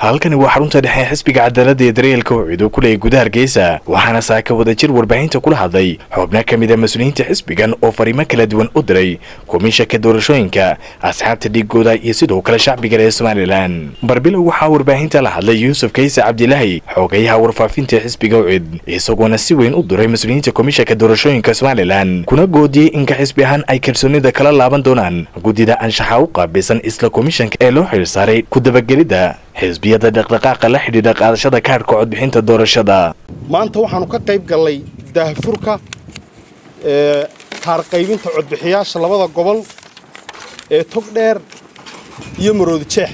halkani waa xarunta dhexe xisbiga cadaaladda ee daryeelka ucid oo ku leeyay gudaha hargeysa waxaana saaka wadajir warbaahinta kula hadlay xubno ka mid a mas-uuliyiinta xisbigan oo fariimo kala duwan u diray komishanka doorashooyinka asxaabta dhiigooda iyo sidoo kale shacbiga reer somalilan barbilow waxaa warbaahinta la hadlay yuusuf kayse cabdilaahi xoogayaha warfaafinta xisbiga ucid isagoona si weyn u diray mas-uuliyiinta komishanka doorashooyinka somalilan kuna goodiyey inka xisbi ahaan ay kalsoonida kala laaban doonaan guddida anshaxa u qaabilsan isla komishanka ee loo xil saaray ku dabagelidda xisbiyada dhaqdhaqaaqa la xidhiidha qaadashada kaadhka codbixinta doorashada maanta waxaanu ka qayb gallay daahfurka ee kaarqaybinta codbixiyaasha labada gobol ee togdheer iyo maroodi jeex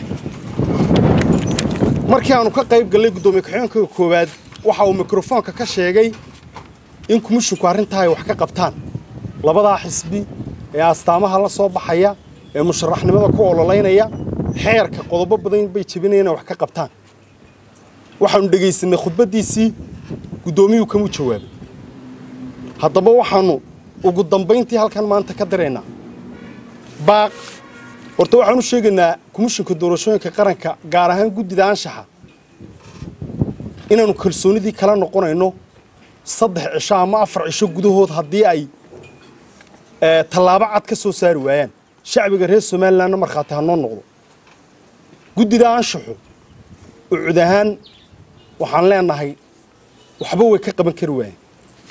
markii aanu ka qayb gallay guddoomiye ku-xigeenka koowaad waxa uu mikrofoonka ka sheegay in komishinku arrintaa ay wax ka qabtaan labadaa xisbi ee astaamaha la soo baxaya ee musharaxnimada ku ololaynaya xeerka qodobo badan bay jebinayaan inay wax ka qabtaan waxaanu dhegaysanay khudbaddiisii guddoomiyuhu kamuu jawaabay haddaba waxaannu ugu dambayntii halkan maanta ka diraynaa baaq horta waxaanu sheegaynaa komishinka doorashooyinka qaranka gaar ahaan guddida anshaxa inaannu kalsoonidii kala noqonayno saddex cisho ama afar cisho gudahood haddii ay tallaabo cad ka soo saari waayaan shacbiga reer somalilanna markhaati ha noo noqdo guddida anshaxu ucud ahaan waxaan leenahay waxba way ka qaban kari waayeen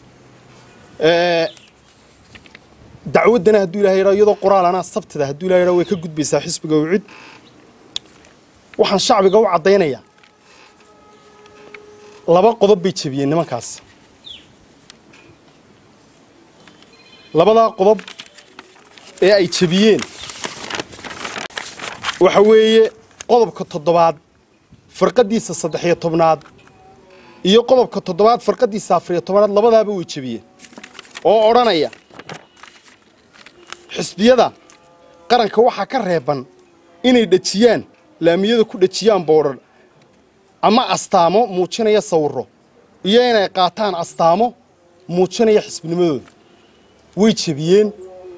dacwaddana hadduu ilahay yadhaa iyadoo qoraalana sabtida hadduu ilahay yadhaa way ka gudbaysaa xisbiga ucud waxaan shacbiga u caddaynayaa laba qodob bay jebiyeen nimankaas labadaa qodob ee ay jebiyeen waxa weeye qodobka toddobaad farqaddiisa saddex-iyo tobnaad iyo qodobka toddobaad farqaddiisa afariyo tobnaad labadaaba way jebiyeen oo odhanaya xisbiyada qaranka waxaa ka reeban inay dhejiyaan laamiyada ku dhejiyaan boodhar ama astaamo muujinaya sawirro iyo inay qaataan astaamo muujinaya xisbinimadooda way jebiyeen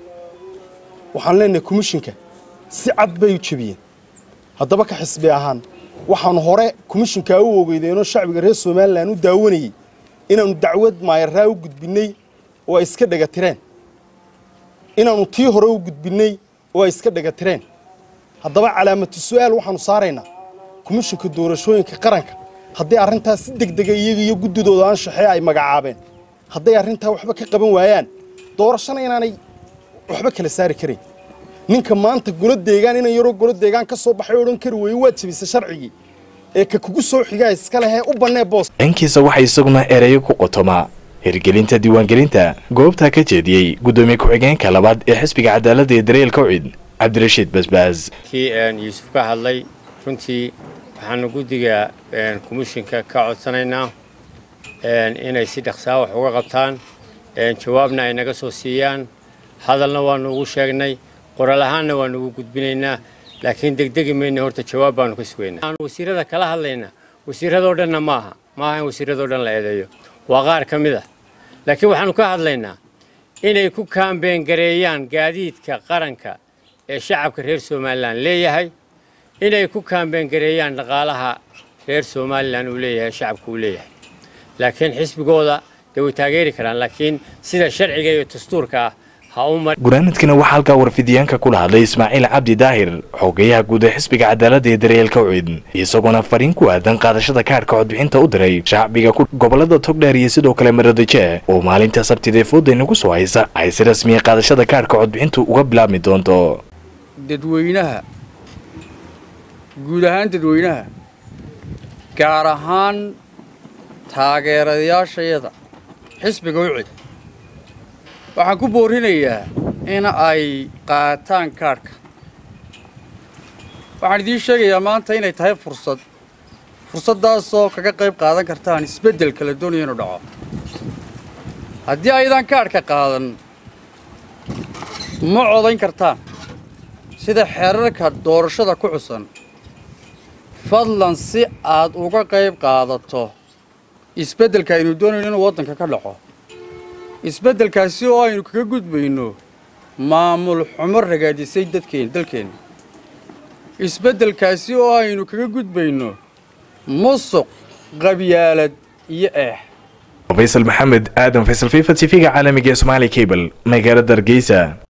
waxaan leenahay komishinka si cad bay u jebiyeen haddaba ka xisbi ahaan waxaanu hore komishinkaa u ogeydeenoo shacbiga reer somalilan u daawanayey inaannu dacwad maayaraa u gudbinnay oo ay iska dhagatireen inaannu tii hore u gudbinnay oo ay iska dhagatireen haddaba calaamatu su'aal waxaannu saaraynaa komishinka doorashooyinka qaranka hadday arrintaas si deg dega iyaga iyo guddidooda anshaxee ay magacaabeen hadday arrintaa waxba ka qaban waayaan doorashana inaanay waxba kala saari karayn ninka maanta golo deegaan inan yaroo golo deegaan ka soo baxay odhan kari weeye waad jebisa sharcigii ee ka kugu soo xigaa iska lehee u bannee boos dhankiisa waxaa isaguna ereyo ku qotoma hirgelinta diiwaangelinta goobtaa ka jeediyey guddoomiye ku-xigeenka labaad ee xisbiga cadaaladda ee dareelka ucid cabdirashiid basbaas kii yuusuf ka hadlay runtii waxaanu guddiga komishinka ka codsanaynaa inay si dhaqsaa wax uga qabtaan jawaabna ay naga soo siiyaan hadalna waanu ugu sheegnay qoraal ahaanna waanu ugu gudbinaynaa laakiin degdegi mayna horta jawaab baanu ka sugaynaa waxaanu wasiirada kala hadlaynaa wasiiradoo dhanna maaha maaha in wasiiradoo dhan la eedeeyo waa qaar ka mid ah laakiin waxaanu ka hadlaynaa inay ku kaambeen gareeyaan gaadiidka qaranka ee shacabka reer somalilan leeyahay inay ku kaambeen gareeyaan dhaqaalaha reer somalilan uu leeyahay shacabka uu leeyahay laakiin xisbigooda dee way taageeri karaan laakiin sida sharciga iyo dastuurka ah gunaanadkana waxaa halkaa warfidiyaanka kula hadlay ismaaciil cabdi daahir xoogayaha guud ee xisbiga cadaaladda ee daryeelka ucid isagoona fariin ku aadan qaadashada kaadhka codbixinta u diray shacbiga ku gobolada togdheer iyo sidoo kale maroodijeeh oo maalinta sabtidee fooda inagu soo haysa ay si rasmiya qaadashada kaadhka codbixintu uga bilaabmi doonto dadweynaha guud ahaan dadweynaha gaar ahaan taageerayaashayada xisbiga ucid waxaan ku boorinayaa in ay qaataan kaadhka waxaan idiin sheegayaa maanta inay tahay fursad fursaddaasoo kaga qayb qaadan kartaan isbeddel kala doonaya inuu dhaco haddii aydan kaadhka qaadan ma codayn kartaan sida xeerarka doorashada ku xusan fadlan si aad uga qayb qaadato isbeddelka aynu doonayno inuu waddanka ka dhaco isbeddelkaasi oo aynu kaga gudbayno maamul xumo ragaadisay dadkeen dalkeenna isbeddelkaasi oo aynu kaga gudbayno musuq qabyaalad iyo eex faysal maxamed aadan faysal fifa t v-ga caalamiga ee somaali cable magaalada hargeysa